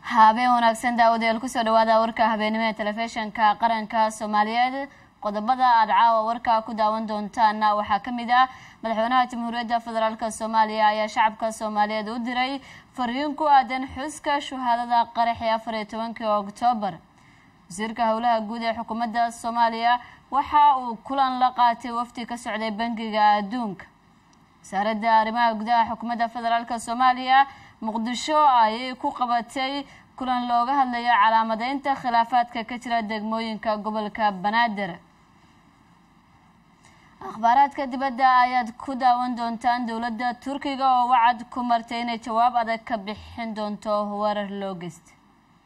habeen wanaagsan daawadayaal kusoo dhawaada warka habeenimo ee telefishinka qaranka soomaaliyeed qodobada aada caawa warka ku daawan doontaana waxaa kamid ah madaxweynaha jamhuuriyadda federaalk soomaaliya ayaa shacabka soomaaliyeed u diray fariin ku aadan xuska shuhaadada qaraxii afar iyo tobankii oktoobar wasiirka howlaha guud ee xukuumadda soomaaliya waxa uu kulan la qaatay wafdi ka socday bangiga adduunka wasaaradda arrimaha gudaha xukuumadda federaalk soomaaliya muqdisho ayay ku qabatay kulan looga hadlayo calaamadeynta khilaafaadka ka jira degmooyinka gobolka banaadir akhbaaraadka dibadda ayaad ku daawan doontaan dowladda turkiga oo wacad ku martay inay jawaab adag ka bixin doonto weerar loo geystay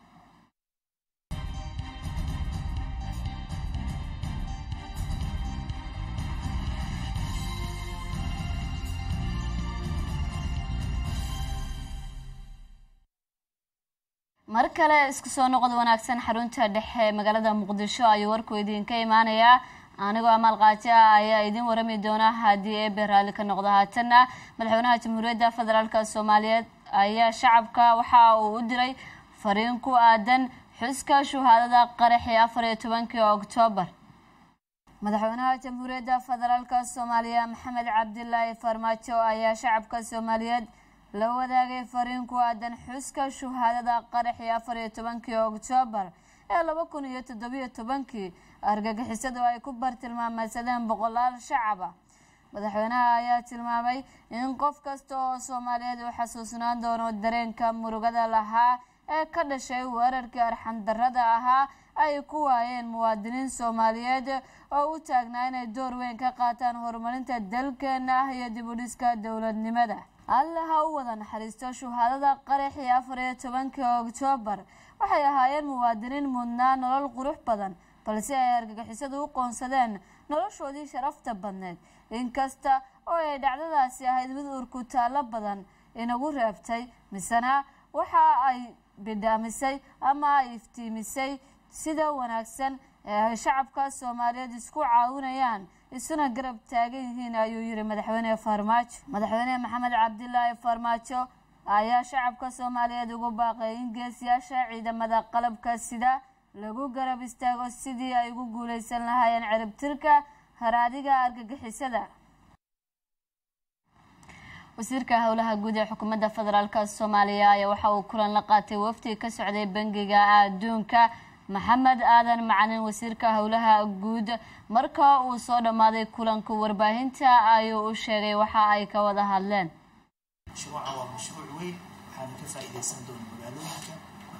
mar kale isku soo noqod wanaagsan xarunta dhexe magaalada muqdisho ayuu warku idinka imaanayaa anigoo amaal qaaji ah ayaa idin warami doona haddii eebe raalli ka noqdo haatanna madaxweynaha jamhuuriyadda federaalk soomaaliyeed ayaa shacabka waxa uu u diray fariin ku aadan xuska shuhaadada qaraxii afar iyo tobankii oktoobar madaxweynaha jamhuuriyadda federaalk soomaaliya maxamed cabdilaahi farmaajo ayaa shacabka soomaaliyeed la wadaagay fariin ku aadan xuska shuhaadada qaraxii afar iyo tobankii oktoobar ee laba kun iyo toddobiyo tobankii argagixisadu ay ku bartilmaameysadeen boqolaal shacab ah madaxweynaha ayaa tilmaamay in qof kasta oo soomaaliyeed uu xasuusnaan doono dareenka murugada lahaa ee ka dhashay weerarkii arxandarada ahaa ay ku waayeen muwaadiniin soomaaliyeed oo u taagnaa inay door weyn ka qaataan horumarinta dalkeena ah iyo dib u dhiska dowladnimada alle ha u wada naxariisto shuhaadada qaraxii afar iyo tobankii oktoobar waxay ahaayeen muwaadiniin mudnaa nolol qurux badan balse ay argagixisadu u qoonsadeen noloshoodii sharafta badneed inkasta oo ay dhacdadaasi ahayd mid urkutaallo badan inagu reebtay misena waxa ay bidhaamisay ama ay iftiimisay sida wanaagsan ee ay shacabka soomaaliyeed isku caawinayaan isuna garab taagan yihiin ayuu yihi madaxweyne farmaajo madaxweyne maxamed cabdilaahi farmaajo ayaa shacabka soomaaliyeed ugu baaqay in geesiyaasha ciidamada qalabka sida lagu garab istaago sidii ay ugu guuleysan lahaayeen ciribtirka haraadiga argagixisada wasiirka howlaha guud ee xukuumadda federaalk soomaaliya ayaa waxa uu kulan la qaatay wafdi ka socday bangiga adduunka maxamed aadan macalin wasiirka howlaha guud marka uu soo dhammaaday kulanka warbaahinta ayuu u sheegay waxa ay ka wada hadleen mashruuca waa mashruuc weyn waxaana ka faa-iideysan doona magaalooyinka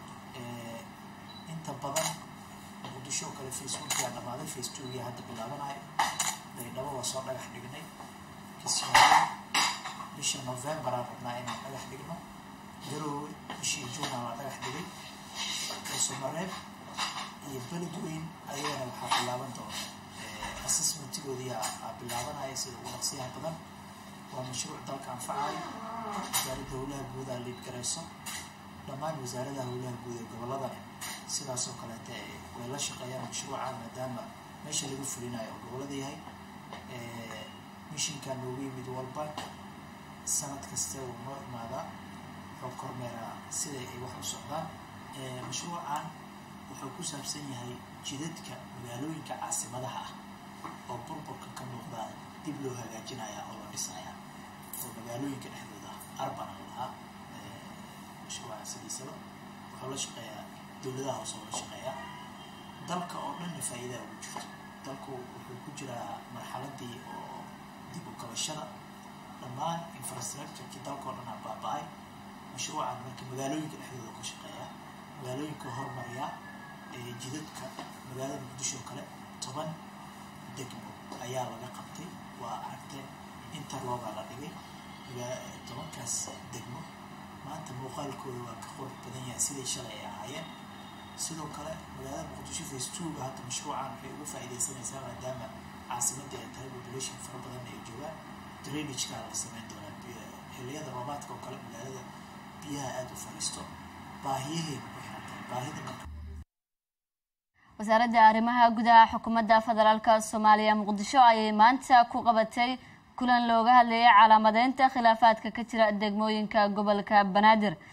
inta badan muqdisho oo kale facebookia dhammaaday facebookia hadda bilaabanayo daydhabo waa soo dhagax dhignay kismaayo bisha november aan rabnaa inaan dhagax dhigno garoowe bishii juuna waa dhagax dhigay somareeb iyo beled weyn ayagana waxaa bilaaban doona assessmentigoodii aa bilaabanaya sida ugu dhaqsiyaha badan waa mashruuc dalka anfacayo wasaaradda howlaha guud aa liid garayso dhammaan wasaaradaha howlaha guud ee gobolladana sidaasoo kaleeta way la shaqeeyaan mashruuca maadaama meesha lagu fulinayo oo gobollada yahay mishinkaa noogu yimid walba sanad kaste wuu noo imaadaa wuxuu kormeeraa siday ay wax u socdaan mashruucan wuxuu ku saabsan yahay jidadka magaalooyinka caasimadaha ah oo burburka ka muuqdaa dib loo hagaajinaya oo la dhisaya oo magaalooyinka dhexdooda arbana lahaa mashruuca sidiisaba wuxuu la shaqeeyaa dowladaha hoose oo la shaqeeyaa dalka oo dhanna faa-iidaa ugu jirto dalku wuxuu ku jiraa marxaladii oo dib u kabashada dhammaan infrastructureki dalka oo dhan aa baaba-ay mashruucan marka magaalooyinka dhexdooda ka shaqeeya magaalooyinka hormariya ee jidadka magaalada muqdisho kale toban degmo ayaa laga qabtay waa aragteen interloga la dhigay tobankaas degmo maanta muuqaalkooda waa ka qurux badan yahay siday shalay ay ahaayeen sidoo kale magaalada muqdisho facetuga hadda mashruucan waxay uga faa-iideysanaysaa maadaama caasimadii ay tahay population fara badan ay joogaan drainageka la sameyn doonaa xiliyada roobaadka oo kale magaalada biyaha aada u fariisto baahiyaheyna ku xiran tahay baahida marka wasaaradda arrimaha gudaha xukuumadda federaalk soomaaliya muqdisho ayay maanta ku qabatay kulan looga hadlayay calaamadeynta khilaafaadka ka jira degmooyinka gobolka banaadir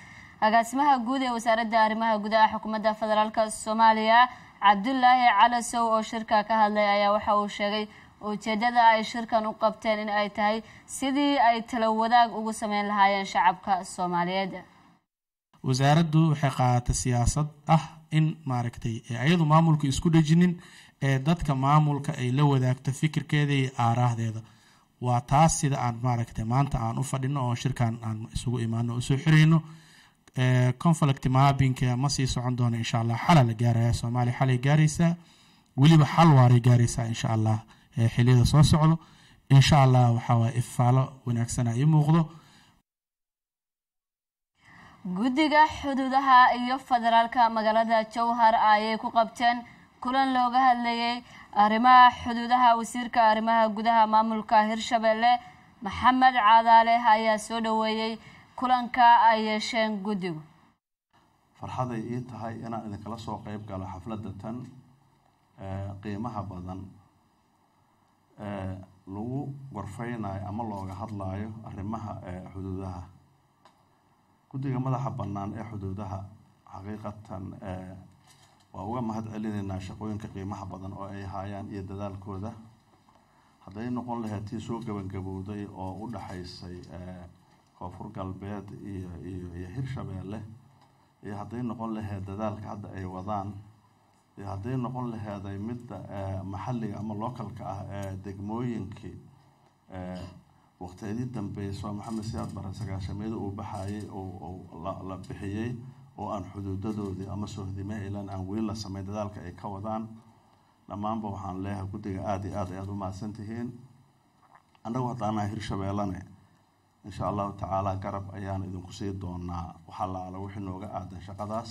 agaasimaha guud ee wasaaradda arrimaha gudaha xukuumadda federaalk soomaaliya cabdulaahi calasow oo shirka ka hadlay ayaa waxa uu sheegay ujeedada ay shirkan u qabteen in ay tahay sidii ay talo wadaag ugu sameyn lahaayeen shacabka soomaaliyeed wasaaraddu waxay qaadatay siyaasad ah in maaragtay ayadu maamulka isku dhejinin ee dadka maamulka ay la wadaagto fikirkeeda iyo aaraahdeeda waa taas sida aan maaragtay maanta aan u fadhino oo shirkan aan isugu imaano o usoo xirayno conflict maabinka ma sii socon doono insha allah xala la gaaraya soomaaliya xalay gaaraysaa weliba xal waaray gaaraysaa insha allah xiliyada soo socdo insha allah waxaa waye ifaalo wanaagsana ii muuqdo guddiga xuduudaha iyo federaalka magaalada jowhar ayay ku qabteen kulan looga hadlayay arrimaha xuduudaha wasiirka arrimaha gudaha maamulka hirshabelle maxamed caadaale ayaa soo dhaweeyey kulanka ay yeesheen guddigu farxaday ii tahay inaan idinkala soo qeyb galo xafladda tan qiimaha badan lagu gorfeynayo ama looga hadlayo arrimaha xuduudaha guddiga madaxa bannaan ee xuduudaha xaqiiqatan waa uga mahad celinaynaa shaqooyinka qiimaha badan oo ay haayaan iyo dadaalkooda hadday noqon lahayd tii soo gabangabowday oo u dhaxaysay koonfur galbeed iyo iyo iyo hirshabeelle iyo hadday noqon lahayd dadaalka hadda ay wadaan iyo hadday noqon laheeday midda maxalliga ama localka ah ee degmooyinkii waqtiyadii dambeysoo maxamed siyaad bare sagaashameeda uu baxayay la bixiyey oo aan xuduudadoodii ama sohdime ilan aan weli la sameyn dadaalka ay ka wadaan dhammaanba waxaan leeyahay guddiga aada iyo aad ayaad u mahadsan tihiin annagu haddaanaha hirshabeellane insha allahu tacaala garab ayaan idinku sii doonaa waxaa la ala wixii nooga aadan shaqadaas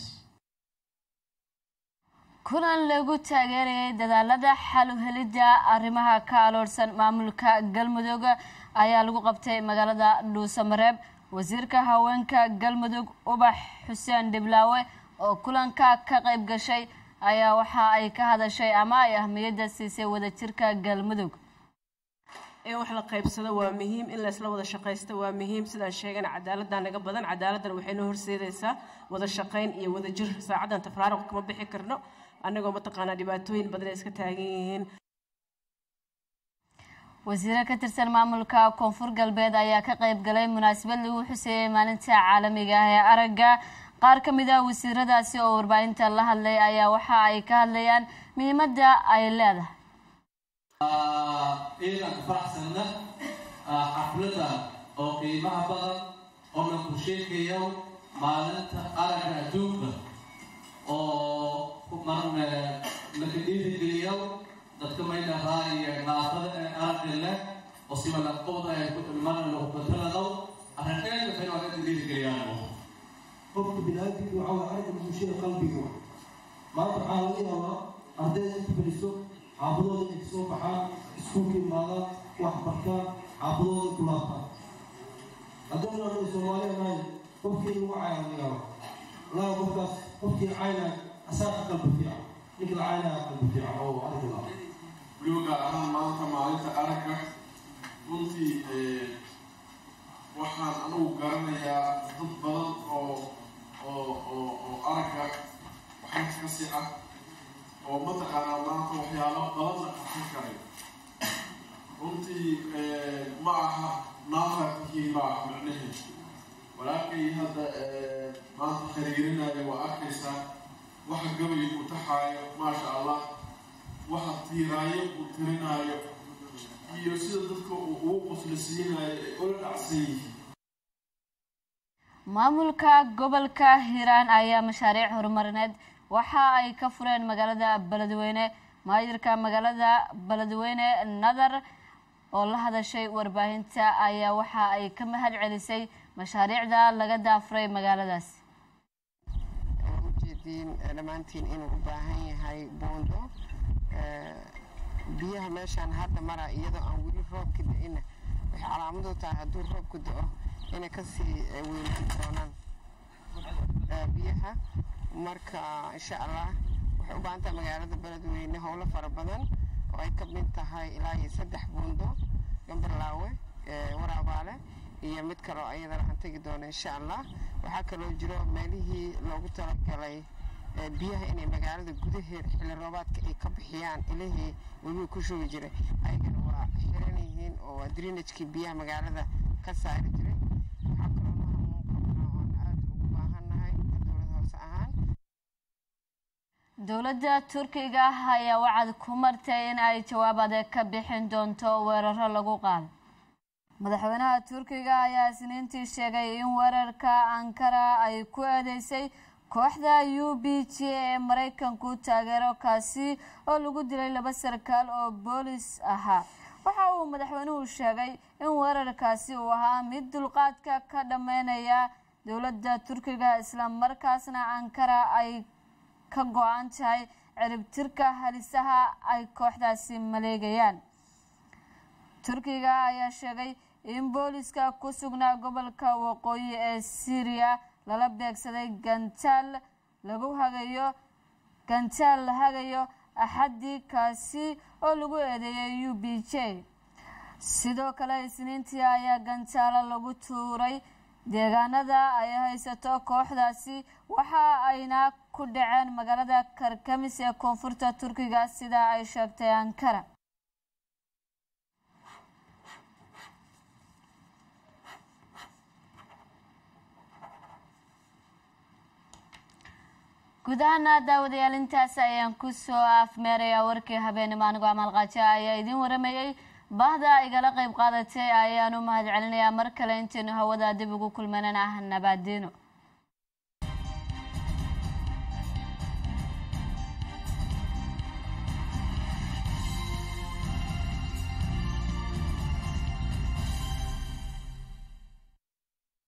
kulan lagu taageerayay dadaalada xal u helidda arrimaha ka aloorsan maamulka galmudug ayaa lagu qabtay magaalada dhuusamareeb wasiirka haweenka galmudug ubax xuseen dhiblaawe oo kulanka ka qayb gashay ayaa waxa ay ka hadashay ama ay ahmiyadda siisay wadajirka galmudug in wax la qaybsado waa muhiim in laysla wada shaqaysto waa muhiim sidaan sheegana cadaaladdaa naga badan cadaaladdan waxay noo horseedaysaa wada shaqayn iyo wadajir saacaddan tafraaruq kama bixi karno annagoo mataqaanaa dhibaatooyin badan ay iska taagan yihiin wasiire ka tirsan maamulka koonfur galbeed ayaa ka qayb galay munaasabad lagu xuseeyey maalinta caalamiga ah ee aragga qaar ka mid ah wasiiradaasi oo warbaahinta la hadlay ayaa waxa ay ka hadlayaan muhiimadda ay leedahay ciidanka faraxsanna xafladda oo qiimaha badan oo la ku sheegayo maalinta aragga adduunka oo marna laka dhiirigeliyo dadka maynahaa iyo naafada ee aragga leh oo siba laqooda ay marna lagu batalado arrinkeeda waxay waa dadka dhiirigeliyaan qofka biniaadamku waxaa waa aragga bulshada qalbiga maanta waxaa laga yaabaa ardayda inta fadhiso xaafadooda inay kasoo baxaan iskuulka imaadaan wax bartaan xaafadooda ku laabtaan haddaynu anaga soomaaliya nahay qofkii lagu caaya laga yaaba laga qofkaas qofkii caynaya asaa ka qalbi fiican ninka la caynaya qalbi fiican oo arki laha weliba gaar ahaan maanta maalinta aragga runtii waxaan anugu garanayaa dad badan oo oo oo oo aragga waxaas ka si ah oo mataqaanaa maanta waxyaalo badanna qarsan karay runtii ma aha naafatihiin ma ah macnaheed walaakay hadda maanta khariirinaya waa arkaysaa waxa gabayga ku taxaayo maasha allah waxa tiiraayo uu tirinaayo iyo sida dadka uu ugu qoslasiinayo ay ula dhacsan yihiin maamulka gobolka hiiraan ayaa mashaariic horumarineed waxa ay ka fureen magaalada beledweyne maayirka magaalada beledweyne nadar oo la hadashay warbaahinta ayaa waxa ay ka mahad celisay mashaariicda laga daafuray magaaladaas ujeediin dhammaantiin inuu u baahan yahay buundo biyaha meeshaan hadda mara iyadoo aan weli roobka da-ina waxay calaamadu tahay hadduu roobku da-o inay kasii weynaan doonaan biyaha marka insha allah waxay u baahan tahay magaalada beledweyne howlo fara badan oo ay ka mid tahay ilaa iyo saddex buundo gambarlaawe waraabaale iyo mid kaloo ayadana aan tegi doono insha allah waxaa kaloo jiro meelihii loogu talagalay biyaha inay magaalada gudaheeda xilli roobaadka ay ka bixiyaan ilihii webiga ku shugi jiray ayagana waa xiran yihiin oo waa drinajkii biyaha magaalada ka saari jiray waxaa kaloo na hamuun qabnaa oon aada ugu baahannahay dowlad hoose ahaan dowladda turkiga ah ayaa wacad ku martay in ay jawaab adeeg ka bixin doonto weeraro lagu qaado madaxweynaha turkiga ayaa isniintii sheegay in weerarka ankara ay ku eedeysay kooxda u b g ee maraykanku taageero kaasi oo lagu dilay laba sarkaal oo boolis ahaa waxa uu madaxweynuhu sheegay in weerarkaasi uu ahaa mid dulqaadka ka dhammeynaya dowladda turkiga islamarkaasna ankara ay ka go-an tahay ciribtirka halisaha ay kooxdaasi maleegayaan turkiga ayaa sheegay in booliska ku sugnaa gobolka waqooyi ee syriya lala beegsaday gantaal lagu hagayo gantaal la hagayo axadii kaasi oo lagu eedeeyay u b j sidoo kale isniintii ayaa gantaalo lagu tuuray deegaanada ay haysato kooxdaasi waxa ayna ku dhaceen magaalada karkamis ee koonfurta turkiga sida ay sheegtay ankara guud ahaana daawadayaal intaas ayaan kusoo afmeerayaa warkii habeenimo anigoo amaalqaajo ayaa idiin waramayey bahda igala qeyb qaadatay ayaan u mahad celinayaa mar kale intaynu hawada dib ugu kulmanana ah nabaadiino